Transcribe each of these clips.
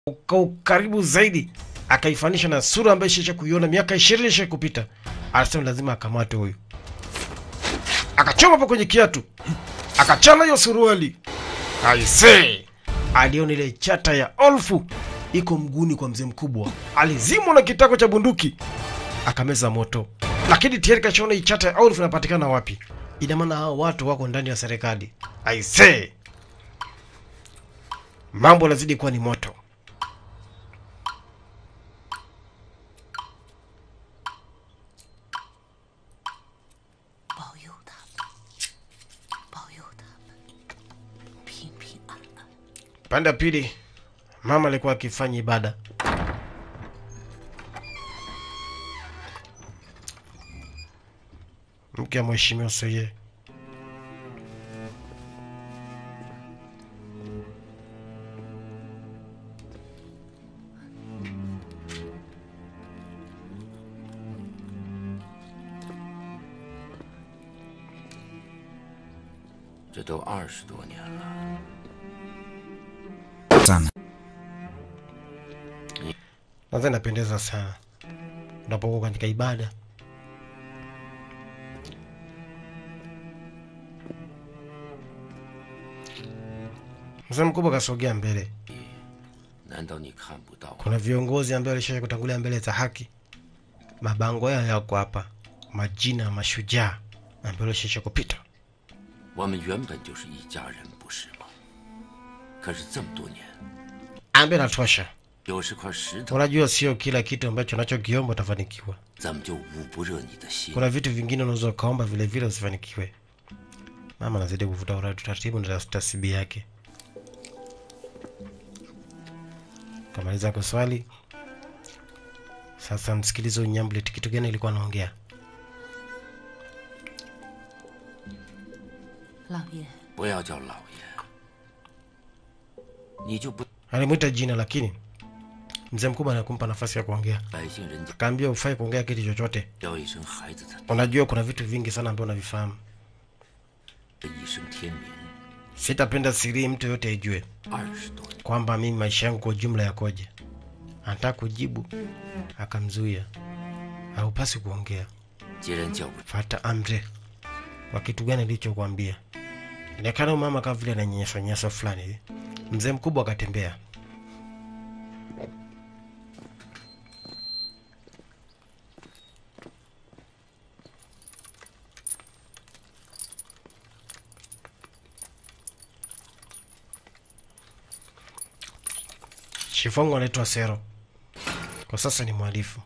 kwa ukaribu zaidi, akaifanisha na sura ambayo ishaisha kuiona miaka ishirini isha kupita. Anasema lazima akamate huyu, akachoma hapo kwenye kiatu, akachana hiyo suruali. Aisee, aliona ile chata ya olfu iko mguni kwa mzee mkubwa, alizimwa na kitako cha bunduki akameza moto, lakini tayari kashaona hii chata ya olfu inapatikana wapi. Ina maana hao watu wako ndani ya serikali. Aisee, mambo lazidi kuwa ni moto. 保佑他们，保佑他们平平安安。 Pande ya pili, mama alikuwa akifanya ibada. Mke wa mheshimiwa Soye 这都二十多年了， sana. nadhani inapendeza sana unapokuwa katika ibada. Mzee mkubwa kasogea mbele. 难道你看不到？ Kuna viongozi ambao walisha kutangulia mbele za haki. Mabango yao yako hapa, majina ya mashujaa ambao walisha kupita. 我们原本就是一家人，不是吗？可是这么多年， Ambe natosha. 有十块石头， Unajua sio kila kitu ambacho unachokiomba utafanikiwa. 怎么就捂不热你的心？ Kuna vitu vingine unaweza ukaomba vile vile usifanikiwe. Mama anazidi kuvuta ura- utaratibu na tasibi yake. Kamaliza kuswali. Sasa msikilize Unyamblet, kitu gani ilikuwa anaongea? 老爷， 不要叫老爷，你就不 Alimwita jina, lakini mzee mkubwa anakumpa nafasi ya kuongea. 百姓人家 Kaambia ufai kuongea kitu chochote. 叫一声孩子的 Unajua kuna vitu vingi sana ambavyo unavifahamu. 一声天明， Sitapenda siri mtu yote aijue 二十多年， kwamba mimi maisha yangu kwa ujumla yakoje. Anataka kujibu, akamzuia. Haupasi kuongea, 既然叫不 fata amri. Kwa kitu gani nilichokuambia? Inaonekana huyu mama kama vile ananyanyasa nyasa fulani hivi. Mzee mkubwa akatembea. Shifongo anaitwa Sero, kwa sasa ni mhalifu.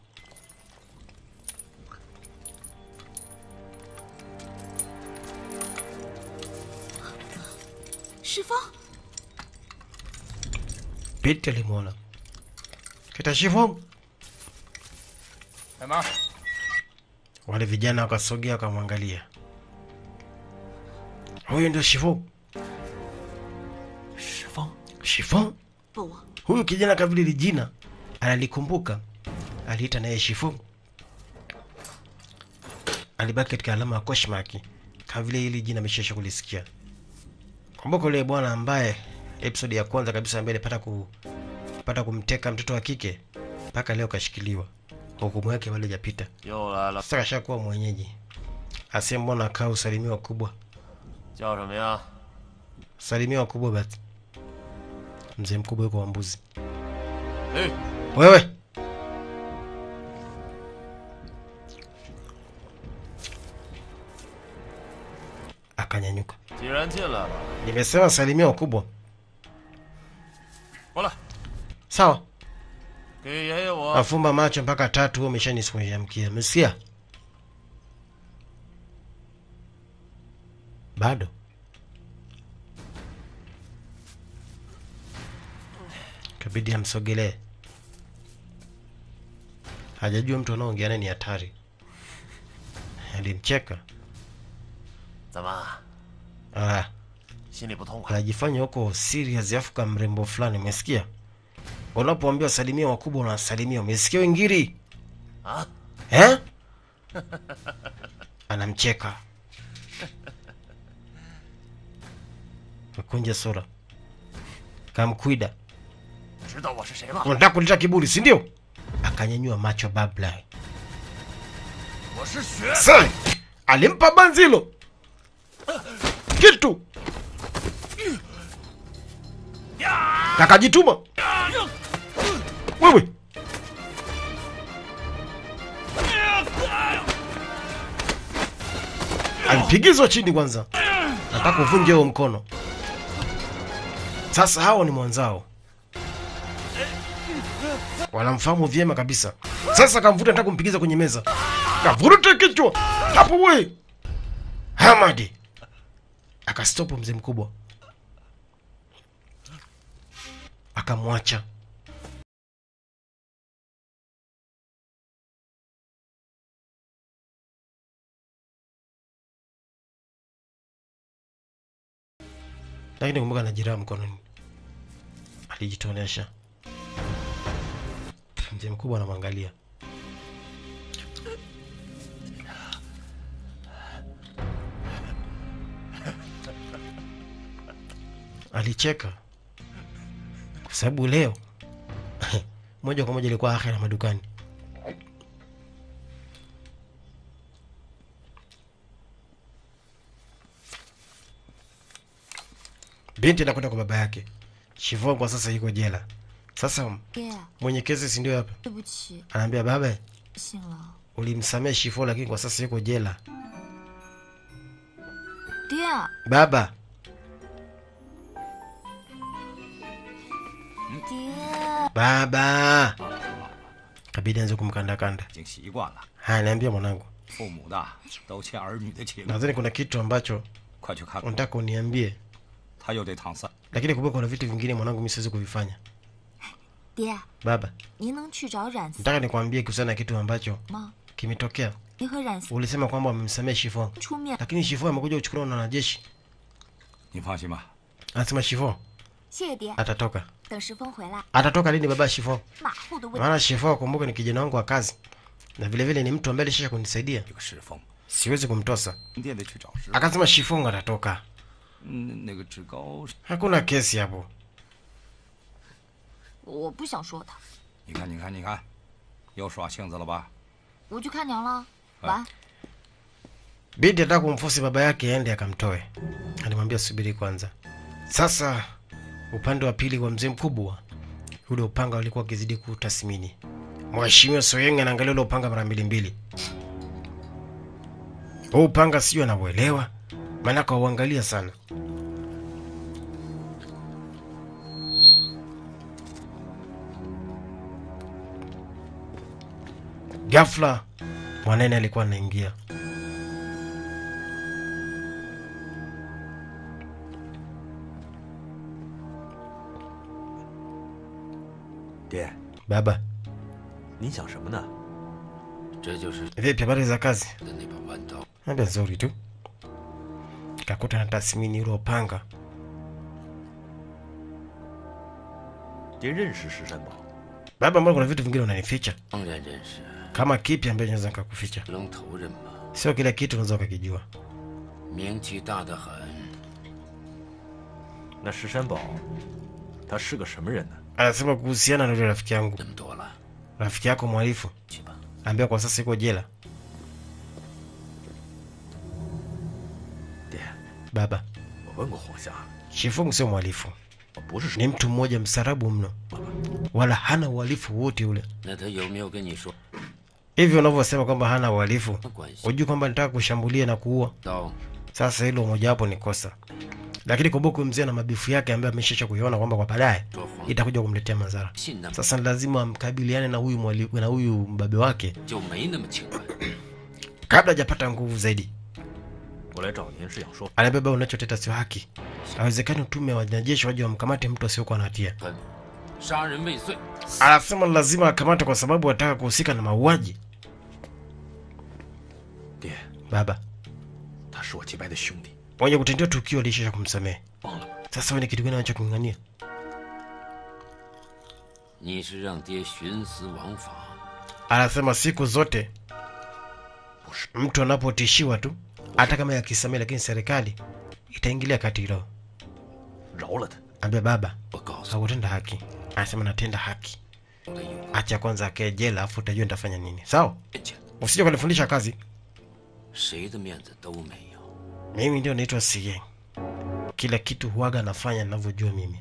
师风， Pete alimwona kita Shifongo. 干嘛？ Wale vijana wakasogea wakamwangalia. Huyu ndio Shifongo. 石峰， Shifongo? 不， Huyu kijana kama vile li jina analikumbuka, aliita naye Shifu. Alibaki katika alama ya koshmaki kama vile hili jina ameshaisha kulisikia. Kumbuka yule bwana ambaye episode ya kwanza kabisa ambaye alipata ku pata kumteka mtoto wa kike mpaka leo kashikiliwa, hukumu yake bado hajapita. 又来了， Sasa kashakuwa mwenyeji, asiye mbona kaa usalimia wakubwa, 叫什么呀？ salimia wakubwa basi. Mzee mkubwa yuko wa mbuzi. 哎， Wewe akanyanyuka. 既然进来了， Nimesema salimia wakubwa. 过来， Sawa, 给爷爷我 afumba macho mpaka tatu. Wewe umeshanisimamkia, umesikia? Bado kabidi amsogelee. Hajajua mtu anaoongea naye ni hatari. Alimcheka. 怎么 Ah, 心里不痛快？ anajifanya huko serious afu kama mrembo fulani, umesikia? Unapoambiwa salimia wakubwa unasalimia, umesikia wengiri? 啊？ Eh? Anamcheka. Mekunja sura. Kamkwida. 知道我是谁吗？ unataka kuleta kiburi si ndio akanyanyua macho babla 我是血。 Sai alimpa banzi hilo kitu akajituma wewe alipigizwa chini kwanza nataka kuvunja huo mkono sasa hao ni mwanzao wanamfahamu vyema kabisa sasa kamvuta nataka kumpigiza kwenye meza kavuruta kichwa hapo we hamadi akastopu mzee mkubwa akamwacha lakini kumbuka na jeraha mkononi alijitonesha mzee mkubwa anamwangalia alicheka kwa sababu leo moja kwa moja ilikuwa akhera madukani binti anakwenda kwa baba yake shivon kwa sasa yuko jela sasa 爹， mwenye kesi si ndio hapa 对不起， anaambia baba 信了。 ulimsamehe shifo lakini kwa sasa yuko jela 爹， baba 爹， baba kabidi anze kumkandakanda 已经习惯了， haya niambia mwanangu 父母的都欠儿女的情， nadhani kuna kitu ambacho 快去看看。 unataka uniambie 他又得淌散。 lakini kumbuka kuna vitu vingine mwanangu mi siwezi kuvifanya 爹， baba 您能去找冉思 nataka nikwambie kuhusiana na kitu ambacho 吗？ kimetokea 您和冉思 ulisema kwamba wamemsamehe shifo 出面， lakini shifo amekuja kuchukuliwa na wanajeshi 你放心吧， anasema shifo 谢谢爹。 atatoka 等石峰回来， atatoka lini baba shifo 马虎的问 maana shifo akumbuke ni kijana wangu wa kazi na vile vile ni mtu ambaye alishisha kunisaidia 这个石峰， siwezi kumtosa 你得得去找石。 akasema shifo atatoka 嗯，那个志高， hakuna kesi hapo 我不想说他， 你看，你看，你看，又耍性子了吧？ 我去看娘了。晚安。 binti ataka kumfosi baba yake aende akamtoe alimwambia subiri kwanza sasa upande wa pili wa mzee mkubwa ule upanga ulikuwa ukizidi kutathmini mheshimiwa soyeng anaangalia ule upanga mara mbili mbili huu upanga sijui anauelewa maanake auangalia sana ghafla mwanene alikuwa anaingia 爹， baba 您想什么呢？ 这就是 vipi habari za kazi 的那把弯刀。 ambia nzuri tu kakuta na tathmini ule upanga 爹认识石山宝， baba mbona kuna vitu vingine unanificha 当然认识， kama kipi ambacho naweza nikakuficha 龙头人嘛， sio kila kitu unaweza ukakijua 名气大得很。 那石山宝，他是个什么人呢？ anasema kuhusiana na yule rafiki yangu 那么多了， rafiki yako mhalifu 去吧。 ambaye kwa sasa iko jela 爹， baba 我问过黄夏， shifungu sio mhalifu 我不是说 ni mtu mmoja msarabu mno wala hana uhalifu wote ule 那他有没有跟你说 hivyo unavyosema kwamba hana uhalifu 关系？ hujui kwamba nitaka kushambulia na kuua 刀 sasa hilo mojawapo ni kosa lakini kumbuka huyu mzee na mabifu yake ambaye ameshacha kuiona kwamba kwa baadaye 说谎， itakuja kumletea madhara 信那么 sasa ni lazima amkabiliane na huyu mwali, na huyu mbabe wake 就没那么轻快。 kabla hajapata nguvu zaidi 我来找您是想说， anabeba unachoteta sio haki hawezekani utume wa wanajeshi waje wamkamate mtu asiokuwa na hatia 分，杀人未遂， anasema lazima akamate kwa sababu ataka kuhusika na mauaji 爹， baba 他是我结拜的兄弟， mwenye kutendewa tukio alishisha kumsamehe 忘了吗？ sasa wewe ni kitu gani anachoking'ang'ania 你是让爹徇私枉法， anasema siku zote 不是， mtu anapotishiwa tu hata kama yakisamehe lakini serikali itaingilia kati hilo 饶了他。 ambia baba 我告诉 hakutenda haki anasema natenda haki 的有 acha kwanza akae jela afu utajua nitafanya nini sawa 钱， usije kunifundisha kazi 谁的面子都没有。 mimi ndio naitwa CA kila kitu huaga nafanya ninavyojua mimi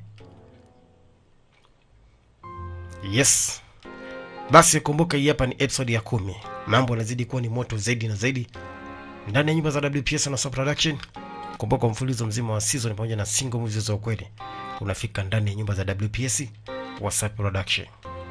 yes basi kumbuka hii hapa ni episode ya kumi mambo yanazidi kuwa ni moto zaidi na zaidi ndani ya nyumba za wps na Sub production kumbuka mfululizo mzima wa season pamoja na single movies za ukweli unafika ndani ya nyumba za wps whatsapp production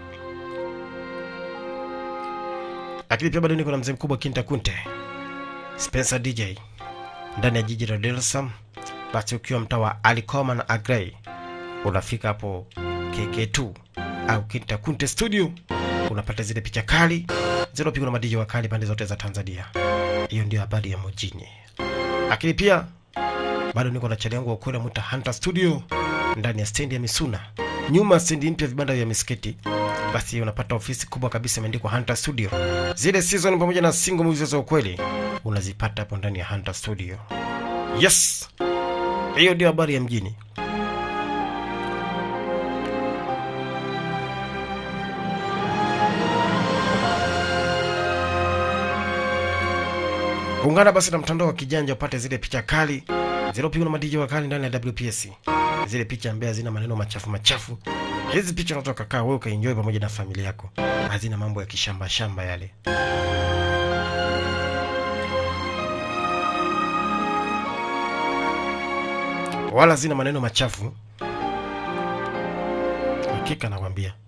lakini pia bado niko na mzee mkubwa kinta kunte spencer dj ndani ya jiji la Dar es Salaam. Basi ukiwa mtaa wa Alikoma na Agrey unafika hapo KK2 au Kinta Kunte Studio, unapata zile picha kali zinazopigwa na madiji wa kali pande zote za Tanzania. Hiyo ndio habari ya mjini. Lakini pia bado niko na chali yangu wa ukweli mwita Hunter Studio ndani ya stendi ya Misuna, nyuma ya stendi mpya vibanda vya misikiti. Basi unapata ofisi kubwa kabisa imeandikwa Hunter Studio. Zile season pamoja na single movies za ukweli unazipata hapo ndani ya Hunter Studio. Yes, hiyo ndio habari ya mjini. Ungana basi na mtandao wa kijanja upate zile picha kali zilizopigwa na madiji wa kali ndani ya WPS, zile picha ambaye hazina maneno machafu machafu. Hizi picha unaweza ukakaa wewe ukaenjoy pamoja na familia yako, hazina mambo ya kishamba shamba yale. wala zina maneno machafu. Hakika nakwambia.